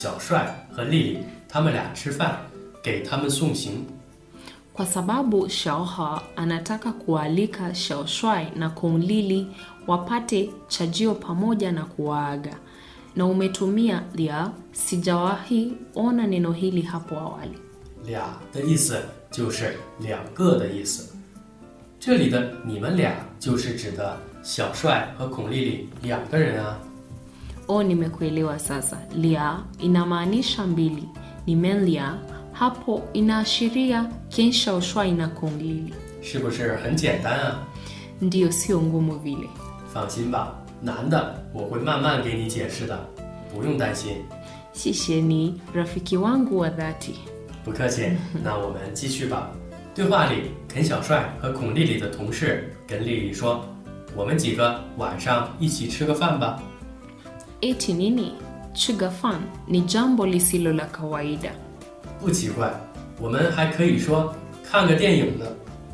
小帅和丽丽他们俩吃饭，给他们送行。 kwa sababu Xiaohe anataka kuwaalika Xiaoshuai na Kong Lili wapate chajio pamoja na kuwaaga. Na umetumia lia, sijawahi ona neno hili hapo awali. 俩的意思就是两个的意思。这里的你们俩就是指的小帅和孔丽丽两个人啊。 O, nimekuelewa sasa. Lia inamaanisha mbili, ni menlia hapo inaashiria Ken Xiaoshuai na Kong Lili. 是不是很简单啊？ Ndiyo, sio ngumu vile. 放心吧，难的我会慢慢给你解释的，不用担心。 Shishie ni rafiki wangu wa dhati. 不客气，那我们继续吧。对话里，肯小帅和孔丽丽的同事跟丽丽说：“我们几个晚上一起吃个饭吧。 Eti nini? Chugafan ni jambo lisilo la kawaida. ” 不奇怪，我们还可以说看个电影呢。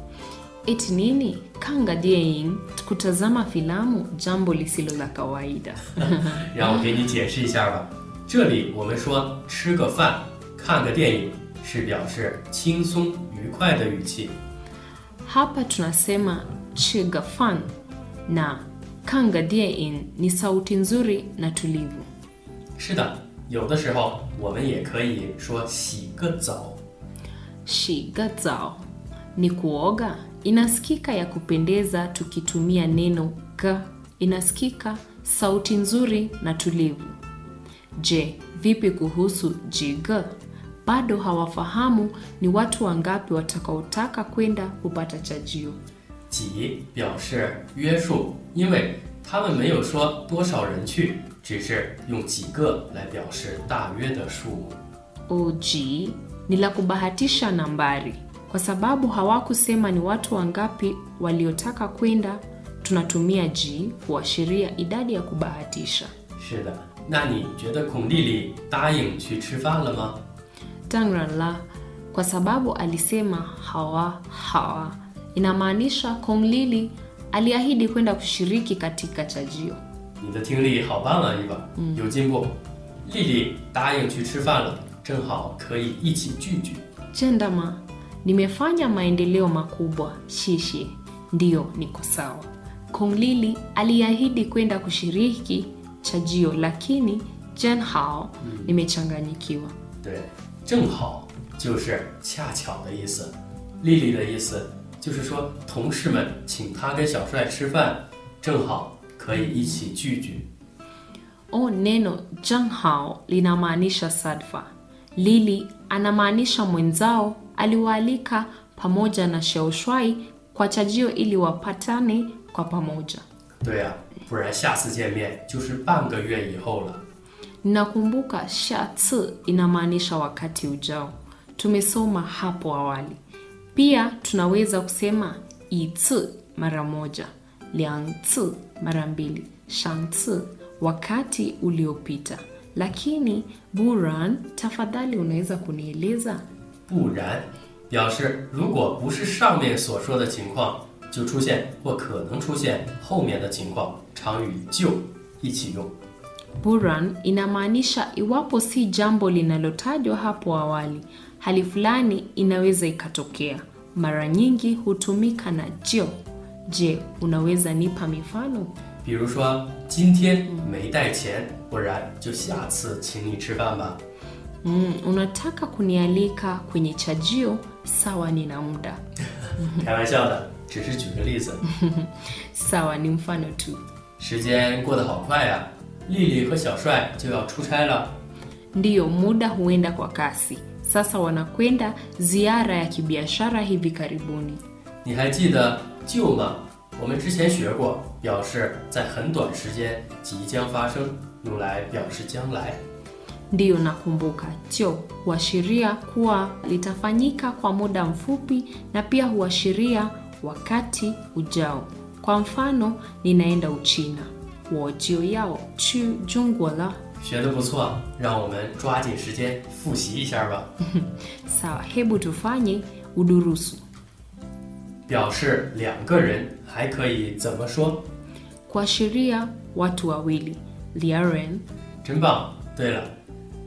Eti nini? Kanga dieing, kutazama filamu, jambo lisilo la kawaida. 让我给你解释一下吧。这里我们说吃个饭、看个电影，是表示轻松愉快的语气。 Hapa tunasema chugafan na kanga dieing ni sauti nzuri na tulivu. 是的，有的时候我们也可以说洗个澡。 Shiga zao ni kuoga, inasikika ya kupendeza tukitumia neno ga, inasikika sauti nzuri na tulivu. Je, vipi kuhusu jiga? Bado hawafahamu ni watu wangapi watakaotaka kwenda kupata chajio. 几表示约束，因为他们没有说多少人去，只是用几个来表示大约的数目。 Oji ni la kubahatisha nambari, kwa sababu hawakusema ni watu wangapi waliotaka kwenda. Tunatumia ji kuashiria idadi ya kubahatisha. 是的，那你觉得孔丽丽答应去吃饭了吗？ Tangran la kwa sababu alisema hawa hawa, inamaanisha Kong Lili aliahidi kwenda kushiriki katika chajio. 你的听力好棒啊，伊娃，有进步。丽丽答应去吃饭了，正好可以一起聚聚。 Jendama, nimefanya maendeleo makubwa. Shishi, ndiyo, niko sawa. Kong Lili aliahidi kwenda kushiriki chajio, lakini Jen Hao nimechanganyikiwa. 对，正好就是恰巧的意思。丽丽的意思就是说，同事们请她跟小帅吃饭，正好可以一起聚聚。 O, neno Jang Hao linamaanisha sadfa. Lili anamaanisha mwenzao aliwaalika pamoja na Xiaoshuai kwa chajio ili wapatane kwa pamoja. 对呀、不然下次见面就是半个月以后了。 Ninakumbuka shatsi inamaanisha wakati ujao. Tumesoma hapo awali. Pia tunaweza kusema itsi mara moja, liangtsi mara mbili, shangtsi wakati uliopita. Lakini Buran, tafadhali unaweza kunieleza? 不然表示如果不是上面所说的情况，就出现或可能出现后面的情况，常与就一起用。 Buran inamaanisha iwapo si jambo linalotajwa hapo awali, hali fulani inaweza ikatokea. Mara nyingi hutumika na jio. Je, unaweza nipa mifano? 比如说今天没带钱，不然就下次请你吃饭吧。 Mm, unataka kunialika kwenye chajio? Sawa, nina muda. 开玩笑的，只是举个例子。 Sawa, ni mfano tu. 时间过得好快呀、丽丽和小帅就要出差了。 Ndiyo, muda huenda kwa kasi. Sasa wanakwenda ziara ya kibiashara hivi karibuni. 你还记得就吗？我们之前学过，表示在很短时间即将发生，用来表示将来。 Ndiyo, nakumbuka. Jo huashiria kuwa litafanyika kwa muda mfupi na pia huashiria wakati ujao. Kwa mfano, ninaenda Uchina, wojio yao chu jungwa la. 学得不错，让我们抓紧时间复习一下吧。 Sawa, hebu tufanye udurusu. 表示两个人还可以怎么说？ Kuashiria watu wawili, liaren. 真棒！对了，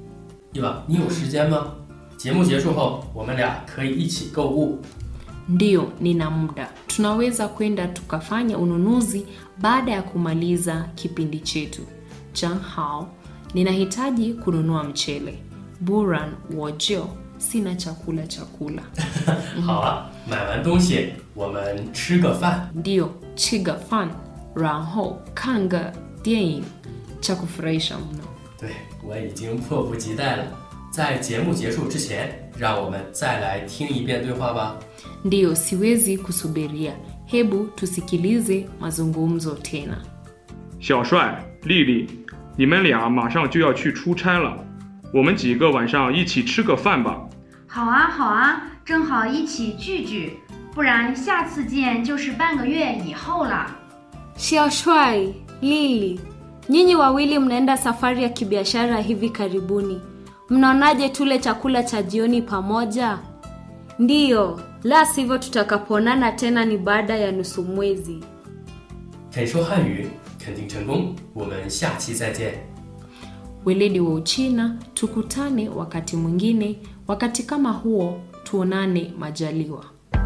对吧？你有时间吗？节目结束后，我们俩可以一起购物。 Ndiyo, nina muda. Tunaweza kwenda tukafanya ununuzi baada ya kumaliza kipindi chetu. Changhao, ninahitaji kununua mchele. Buran wojio, sina chakula chakula. 好啊，买完东西我们吃个饭。 Ndiyo, chiga fan, ranho kanga电影 cha kufurahisha mno. 对，我已经迫不及待了。在节目结束之前，让我们再来听一遍对话吧。 Ndiyo, siwezi kusubiria. Hebu tusikilize mazungumzo tena. 小帅、丽丽，你们俩马上就要去出差了，我们几个晚上一起吃个饭吧。 好啊，好啊，正好一起聚聚，不然下次见就是半个月以后了。 Xiaoshuai, Lili, nyinyi wawili mnaenda safari ya kibiashara hivi karibuni. Mnaonaje tule chakula cha jioni pamoja? Ndiyo, la sivyo tutakapoonana tena ni baada ya nusu mwezi. 肯说汉语，肯定成功。我们下期再见。 Weledi wa Uchina, tukutane wakati mwingine. Wakati kama huo, tuonane majaliwa.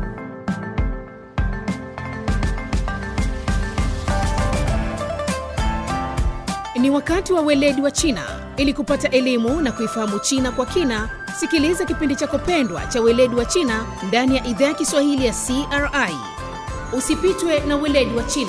Ni wakati wa weledi wa China. Ili kupata elimu na kuifahamu China kwa kina, sikiliza kipindi chako pendwa cha weledi wa China ndani ya idhaa ya Kiswahili ya CRI. Usipitwe na weledi wa China.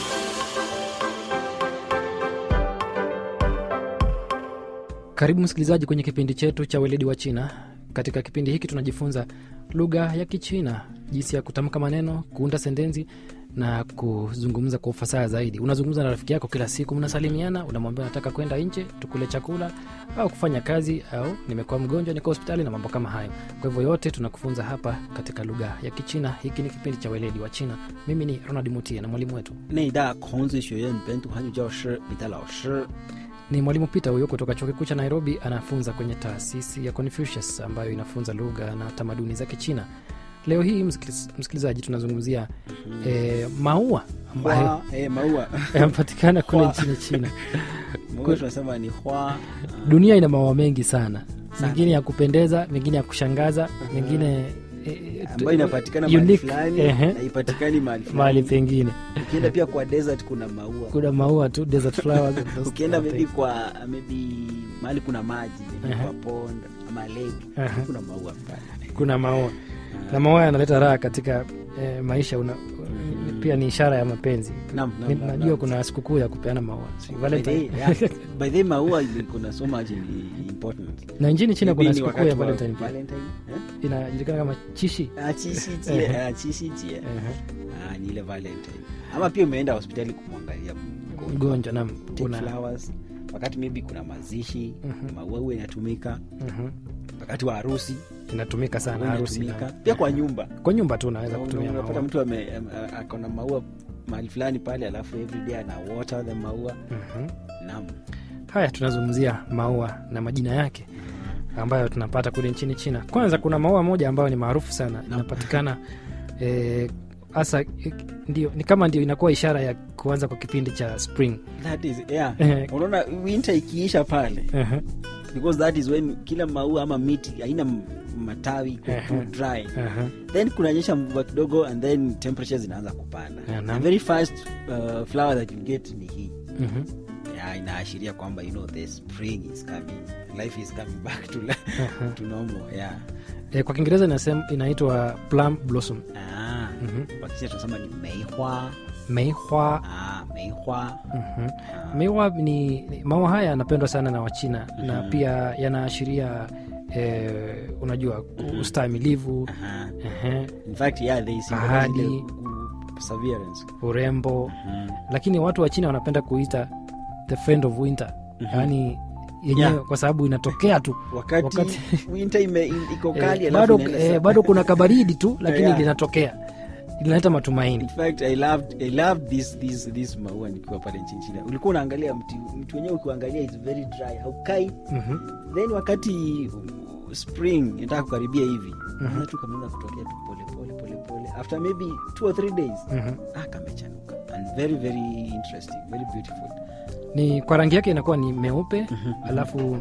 Karibu msikilizaji kwenye kipindi chetu cha weledi wa China. Katika kipindi hiki tunajifunza lugha ya Kichina, jinsi ya kutamka maneno, kuunda sentensi na kuzungumza kwa ufasaha zaidi. Unazungumza na rafiki yako kila siku, mnasalimiana, unamwambia nataka kwenda nje tukule chakula au kufanya kazi, au nimekuwa mgonjwa, niko hospitali na mambo kama hayo. Kwa hivyo yote tunakufunza hapa katika lugha ya Kichina. Hiki ni kipindi cha weledi wa China. Mimi ni Ronald Mutie na mwalimu wetu 内大孔子学院本土汉语教师李代老师。 ni mwalimu Peter huyo kutoka chuo kikuu cha Nairobi, anafunza kwenye taasisi ya Confucius ambayo inafunza lugha na tamaduni za Kichina. Leo hii msikiliz- msikilizaji, tunazungumzia eh, maua ambayo 花哎maua yanapatikana kule Hua. nchini China. maua tunasema ni hua Dunia ina maua mengi sana, Sana. mengine ya kupendeza, mengine ya kushangaza, mengine eh, ambayo inapatikana mahali unique, fulani ehe, na ipatikani mahali mahali fulani. pengine. Ukienda pia kwa desert kuna maua. Kuna maua tu, desert flowers and those Ukienda kind of maybe things. kwa maybe mahali kuna maji maybe Ehe. kwa pond ama lake Ehe. kuna maua pale. kuna maua na maua yanaleta raha katika eh, maisha una, pia ni ishara ya mapenzi Naam, naam, Ni- naam, najua naam. kuna sikukuu ya kupeana maua si By the Valentine. way, yeah, by the way, maua ili- kuna so much in- important. na nchini china Maybe kuna ni sikukuu wakati ya wa valentine pia Valentine, eh? inajulikana kama chishi Ah, chishi jie, ah, chishi jie. Ehe. Ah, ni ile valentine ama pia umeenda hospitali kumwangalia mgonjwa. mgonjwa nam Take kuna flowers wakati maybe kuna mazishi Mhm. maua huwa inatumika Mhm. wakati wa harusi inatumika sana maua harusi inatumika. na- pia kwa nyumba kwa nyumba tu unaweza kutumia unapata maua mtu ame- am- a- akona maua mahali fulani pale alafu everyday ana water the maua Mhm. naam haya tunazungumzia maua na majina yake ambayo tunapata kule nchini china kwanza kuna maua moja ambayo ni maarufu sana inapatikana eh, hasa eh, ndio ni kama ndio inakuwa ishara ya kuanza kwa kipindi cha spring that is yeah Eh. unaona winter ikiisha pale Ehe, because that is when kila maua ama miti haina m- matawi iko Ehe. too dry ehe. then kunanyesha mvua kidogo and then temperatures zinaanza kupanda Yeah, the naam. very first uh, flower that you get ni hii Mhm. yeah, inaashiria kwamba you know the spring is coming life is coming back to, Ehe. to normal yeah Eh, kwa kiingereza inasema inaitwa plum blossom ah Mhm. kwa kisha tunasema ni meihua meihwa ah meihua Mhm. meihwa ni ni- maua haya yanapendwa sana na wachina na pia yanaashiria eh, unajua ustahimilivu Aha. ehe, in fact yeah they symbolize Ahadi. ile ku- perseverance urembo Mhm. lakini watu wa china wanapenda kuita the friend of winter yaani yenyewe Yeah. kwa sababu inatokea tu wakati, Wakati- winter ime, im- iko eh, kali alafu bado, inaenda eh, sa- bado kuna kabaridi tu lakini Yeah. linatokea linaleta matumaini in fact i loved i loved this this this maua nikiwa pale nchini china ulikuwa unaangalia mti mti wenyewe ukiangalia is very dry haukai Mhm. then wakati uh, spring inataka kukaribia hivi mm tu kameanza kutokea tu pole pole pole pole after maybe two or three days Mhm. ah kamechanuka and very very interesting very beautiful ni kwa rangi yake inakuwa ni meupe alafu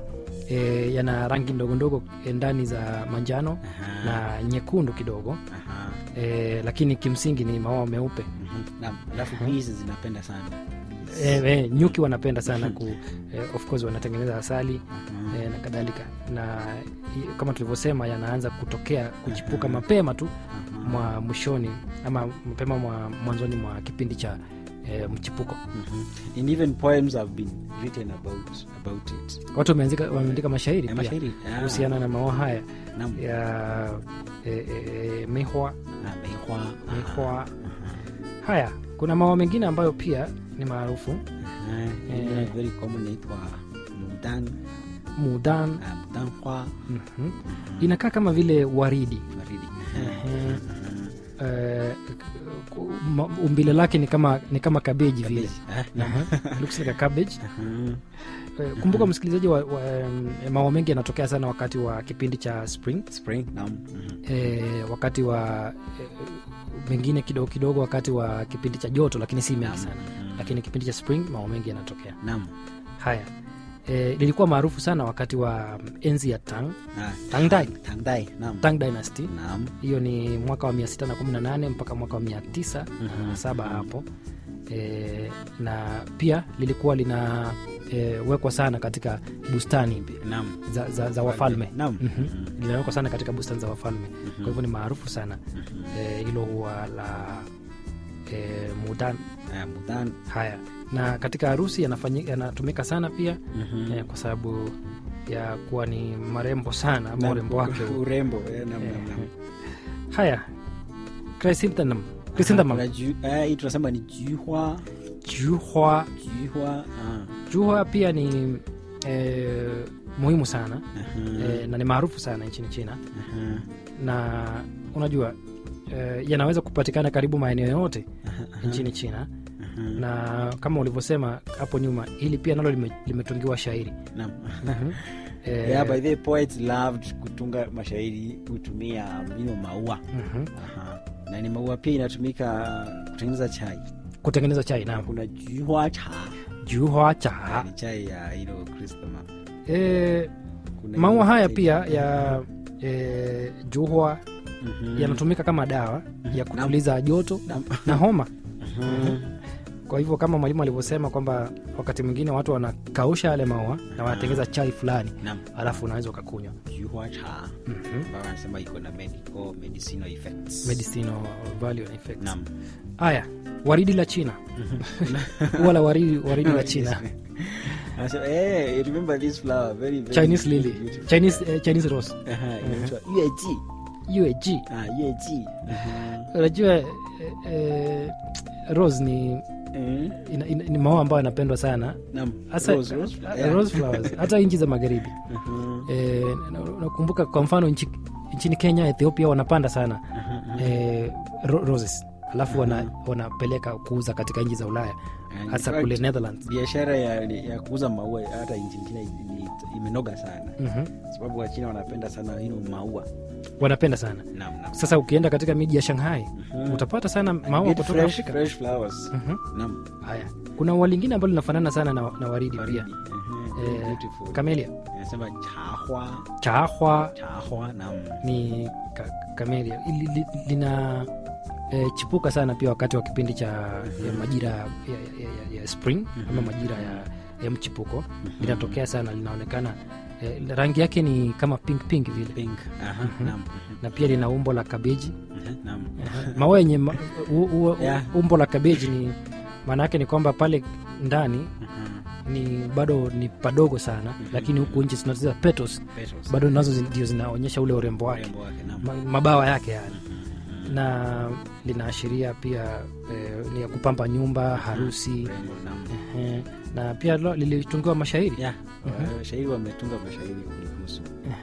e, yana rangi ndogo ndogo e, ndani za manjano Aha. na nyekundu kidogo Aha. e, lakini kimsingi ni maua meupe Mhm. Naam. Alafu bees zinapenda sana. Bees. e, e, nyuki wanapenda sana ku e, of course wanatengeneza asali Mhm. e, na kadhalika na i- kama tulivyosema yanaanza kutokea kuchipuka mapema tu Aha. mwa mwishoni ama mapema mwa mwanzoni mwa kipindi cha e, mchipuko Mhm. And even poems have been written about about it. watu wameandika wameandika mashairi Eh, pia mashairi. Ah. kuhusiana na maua haya Naam. ya e, e, e, mihwa Ah, meihwa. mihwa Aha. haya kuna maua mengine ambayo pia ni maarufu Aha. Eh. Ingine very common inaitwa mudan. mudan Ah, mudan hua. mhm. inakaa kama vile waridi Waridi. Ehe. Mhm. Eh, ku- ma- umbile lake ni kama ni kama kabeji vile Cabbage. Ah, Aha. looks like a cabbage aha. Eh, kumbuka msikilizaji wa, wa, em, maua mengi yanatokea sana wakati wa kipindi cha spring Spring. Naam. Mhm. e, wakati wa e, mengine kidogo kidogo wakati wa kipindi cha joto lakini si mengi Naam. sana Mhm. lakini kipindi cha spring maua mengi yanatokea Naam. haya e, lilikuwa maarufu sana wakati wa mm, enzi ya tang Ah, Tang Dai. Tang Dai. Naam. tang dynasty Naam. hiyo ni mwaka wa 618 mpaka mwaka wa 907 hapo e, na pia lilikuwa lina e, wekwa sana katika bustani Naam. za, za, za wafalme Naam. Mhm. linawekwa sana katika bustani za wafalme kwa hivyo ni maarufu sana Eh, hilo huwa la e, mudan Ah, mudan. haya na katika harusi yanafanyi- yanatumika sana pia Mhm. eh, kwa sababu ya kuwa ni marembo sana ama Naam. urembo wake urembo eh, naam, naam, naam. haya chrysanthemum chrysanthemum Kuna ju- eh, hii tunasema ni juhwa juhwa juhwa ah. juhwa pia ni eh, muhimu sana Aha, eh, na ni maarufu sana nchini china aha, na unajua eh, yanaweza kupatikana karibu maeneo yote nchini china aha. na kama ulivyosema hapo nyuma hili pia nalo lime- limetungiwa shairi Naam. Eh, Yeah, by the way, poets loved kutunga mashairi kutumia mino maua mhm. Aha. na ni maua pia inatumika kutengeneza chai kutengeneza chai na naam kuna juhwa cha juhwa cha ni chai ya ilo krisma eh, Kuna maua ile haya chai- pia ya eh, juhwa Mhm. yanatumika kama dawa ya kutuliza joto Naam. na homa Mhm. kwa hivyo kama mwalimu alivyosema kwamba wakati mwingine watu wanakausha yale maua na wanatengeza chai fulani Naam. alafu unaweza ukakunywa juhwa cha ambayo wanasema iko na medical medicinal effects medicinal value and effects Naam. haya waridi la china huwa la waridi, waridi la china Anasema, eh, remember this flower very, very chinese lily beautiful." chinese, eh, chinese rose Aha, inaitwa yueji. UAG Ah, yueji. Aha. unajua eh, eh, rose ni Eh, ina, ina, ni maua ambayo yanapendwa sana naam. hasa Rose, rose, eh, yeah. rose flowers hata nchi za magharibi Aha. Eh, na- nakumbuka kwa mfano nchi, nchini kenya ethiopia wanapanda sana eh, ro- roses alafu wana, wanapeleka kuuza katika nchi za ulaya And hasa in kule fact, netherlands biashara ya, ya kuuza maua hata nchini china ni- imenoga sana Mhm. sababu wachina wanapenda sana hino maua wanapenda sana naam, naam. sasa ukienda katika miji ya shanghai utapata sana maua Get kutoka fresh, afrika fresh flowers Mhm. naam haya kuna ua lingine ambalo linafanana sana na, na waridi Waridi. pia Aha, very eh, beautiful. kamelia Inasema chahwa chaahwa chahwa naam ni ka, kamelia li, li, lina e, chipuka sana pia wakati wa kipindi cha ya majira ya, ya, ya, ya spring ama majira ya, ya mchipuko linatokea sana linaonekana e, rangi yake ni kama pink pink vile pink aha naam na pia lina umbo la kabeji Aha, naam maua yenye ma, u, u, Yeah. umbo la kabeji ni maana yake ni kwamba pale ndani Aha, ni bado ni padogo sana lakini huku nchi tunaziza petals petals. bado nazo zi- ndio zinaonyesha ule urembo wake Urembo wake naam ma, mabawa yake yani na linaashiria pia eh, ni ya kupamba nyumba harusi Urembo, naam eh, na pia lo- lilitungiwa mashairi yeah wa- shairi wametunga mashairi kulihusu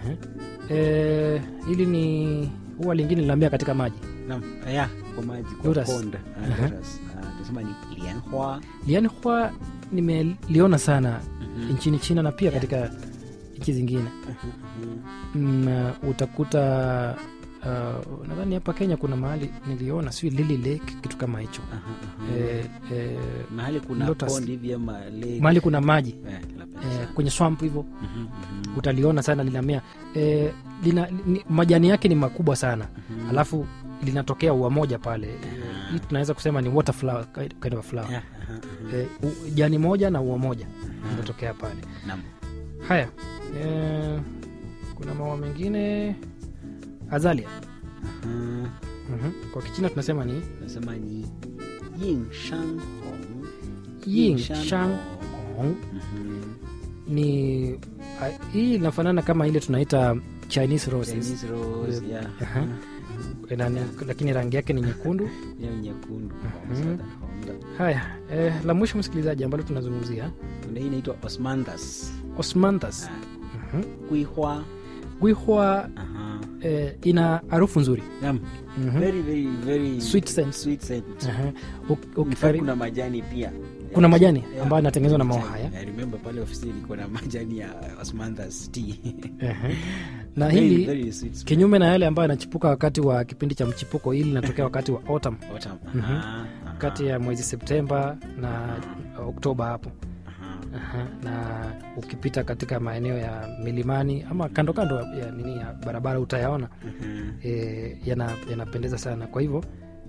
eh, hili ni huwa lingine linaambia katika maji naam yeah kwa maji kwa Lotus. pond Ah, lotus. Ah, tunasema ni lianhua lianhua nimeliona sana nchini china na pia katika nchi zingine mm, utakuta uh, nadhani hapa kenya kuna mahali niliona si lily lake kitu kama hicho Aha, aha. eh, eh, mahali kuna Lotus. pond hivi ama lake. mahali kuna maji Eh, napenda eh, sana. kwenye swamp hivyo Mhm, mhm. utaliona sana linamea eh, lina, ni, majani yake ni makubwa sana alafu linatokea ua moja pale Eh, hii tunaweza kusema ni water flower, kind kind of a flower Yeah, aha, aha. eh, u- jani moja na ua moja linatokea pale Naam. haya eh, kuna maua mengine azalia Aha. mm-hmm. kwa kichina tunasema ni nasema ni yin shang hong ying Shan shang hong Mhm. ni a, hii inafanana kama ile tunaita chinese roses Chinese rose, yeah. Aha. Ina- ni- lakini rangi yake ni nyekundu Hiyo nyekundu Mhm. Hong, hong. haya eh, la mwisho msikilizaji ambalo tunazungumzia Kuna hii inaitwa osmanthus osmanthus Ah, Mhm. kuihwa gwihwa Aha. eh, ina harufu nzuri Naam. Mhm. very very very Sweet scent. sweet scent Aha. Uk- In fact, ukikari- kuna majani pia Kuna majani Yeah. ambayo yanatengenezwa na maua Majani. haya. I remember pale ofisini niko na majani ya osmanthus tea Aha. na Very, hili very sweet smell. kinyume na yale ambayo yanachipuka wakati wa kipindi cha mchipuko hili linatokea wakati wa autumn Autumn. Mhm. Aha, aha, kati ya mwezi septemba na oktoba hapo aha. Aha, na ukipita katika maeneo ya milimani ama kando kando ya nini ya barabara utayaona Mhm. e, yana, yanapendeza sana kwa hivyo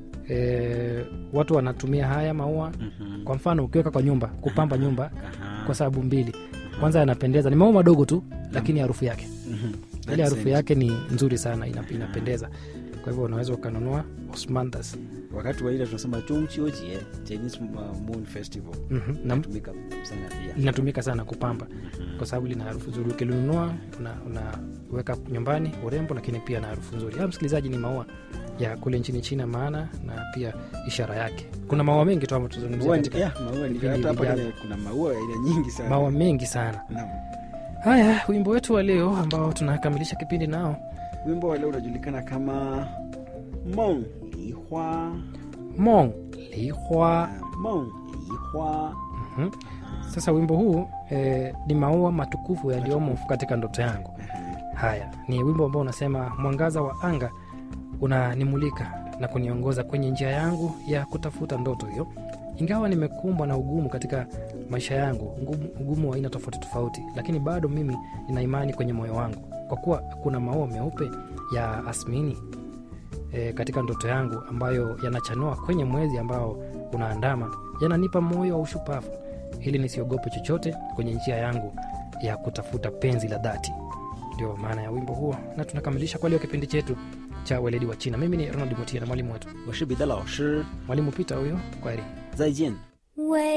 e, watu wanatumia haya maua Mhm. kwa mfano ukiweka kwa nyumba kupamba nyumba Aha. kwa sababu mbili kwanza yanapendeza ni maua madogo tu lakini harufu yake Mhm. ile That's harufu it. yake ni nzuri sana ina, inapendeza kwa hivyo unaweza ukanunua osmanthus wakati wa ile tunasema chungchiojie chinese uh, moon festival Mhm, na natumika sana pia linatumika sana kupamba kwa sababu lina harufu nzuri ukilinunua una- unaweka nyumbani urembo lakini pia na harufu nzuri Ah, msikilizaji ni maua ya kule nchini china maana na pia ishara yake kuna maua mengi tu ambayo tuzungumzia Maua ni- katika yeah, maua ni- vipindi hata hapa vijavyo. kwenye kuna maua ya aina nyingi sana maua mengi sana Naam. haya wimbo wetu wa leo ambao tunakamilisha kipindi nao wimbo wa leo unajulikana kama mong lihua mong lihua mong lihua Mhm. sasa wimbo huu eh, ni maua matukufu yaliyomo katika ndoto yangu haya ni wimbo ambao unasema mwangaza wa anga unanimulika na kuniongoza kwenye njia yangu ya kutafuta ndoto hiyo ingawa nimekumbwa na ugumu katika maisha yangu ugumu, ugumu wa aina tofauti tofauti lakini bado mimi nina imani kwenye moyo wangu kwa kuwa kuna maua meupe ya asmini e, katika ndoto yangu ambayo yanachanua kwenye mwezi ambao unaandama yananipa moyo wa ushupavu ili nisiogope chochote kwenye njia yangu ya kutafuta penzi la dhati ndio maana ya wimbo huo na tunakamilisha kwa leo kipindi chetu cha weledi wa china mimi ni ronald mutia na mwalimu wetu 我是彼得老师 mwalimu pita huyo kwaheri 再见